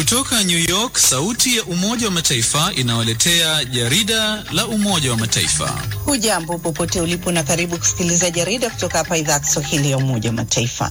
Kutoka New York, sauti ya Umoja wa Mataifa inawaletea jarida la Umoja wa Mataifa. Hujambo popote ulipo na karibu kusikiliza jarida kutoka hapa idhaa ya Kiswahili ya Umoja wa Mataifa.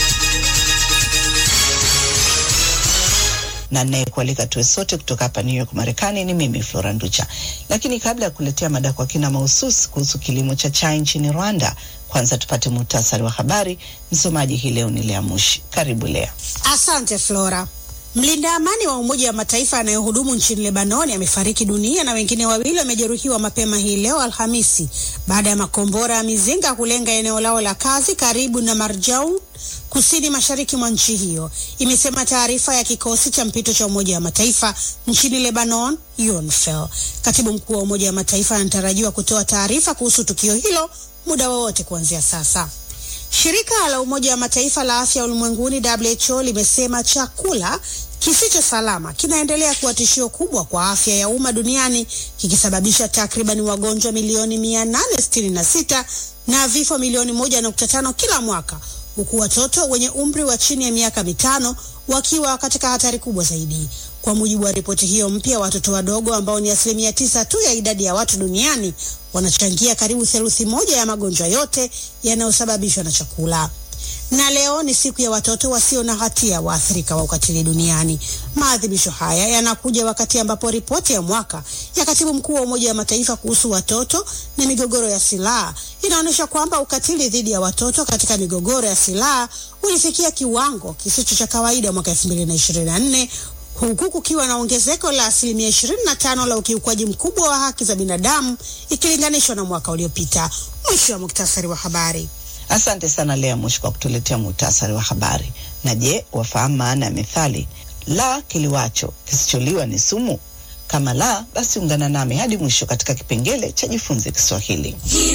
na nayekualika tuwe sote kutoka hapa New York Marekani ni mimi Flora Nducha. Lakini kabla ya kuletea mada kwa kina mahususi kuhusu kilimo cha chai nchini Rwanda, kwanza tupate muhtasari wa habari. Msomaji hii leo ni Lea Mushi. Karibu Lea. Asante Flora. Mlinda amani wa Umoja wa Mataifa anayehudumu nchini Lebanoni amefariki dunia na wengine wawili wamejeruhiwa mapema hii leo Alhamisi baada ya makombora ya mizinga kulenga eneo lao la kazi karibu na Marjaun kusini mashariki mwa nchi hiyo, imesema taarifa ya kikosi cha mpito cha Umoja wa Mataifa nchini Lebanon, UNIFIL. Katibu mkuu wa Umoja wa Mataifa anatarajiwa kutoa taarifa kuhusu tukio hilo muda wowote kuanzia sasa. Shirika la Umoja wa Mataifa la afya ulimwenguni WHO limesema chakula kisicho salama kinaendelea kuwa tishio kubwa kwa afya ya umma duniani kikisababisha takriban wagonjwa milioni 866 na vifo milioni 1.5 kila mwaka huku watoto wenye umri wa chini ya miaka mitano wakiwa katika hatari kubwa zaidi. Kwa mujibu wa ripoti hiyo mpya, watoto wadogo ambao ni asilimia tisa tu ya idadi ya watu duniani wanachangia karibu theluthi moja ya magonjwa yote yanayosababishwa na chakula. Na leo ni siku ya watoto wasio na hatia waathirika wa ukatili duniani. Maadhimisho haya yanakuja wakati ambapo ripoti ya mwaka ya katibu mkuu wa Umoja wa Mataifa kuhusu watoto na migogoro ya silaha inaonyesha kwamba ukatili dhidi ya watoto katika migogoro ya silaha ulifikia kiwango kisicho cha kawaida mwaka 2024 huku kukiwa na ongezeko la asilimia 25 la ukiukwaji mkubwa wa haki za binadamu ikilinganishwa na mwaka uliopita. Mwisho wa muktasari wa habari. Asante sana Lea Mushi kwa kutuletea muhtasari wa habari. Na je, wafahamu maana ya methali la kiliwacho kisicholiwa ni sumu? Kama la, basi ungana nami hadi mwisho katika kipengele cha jifunze Kiswahili.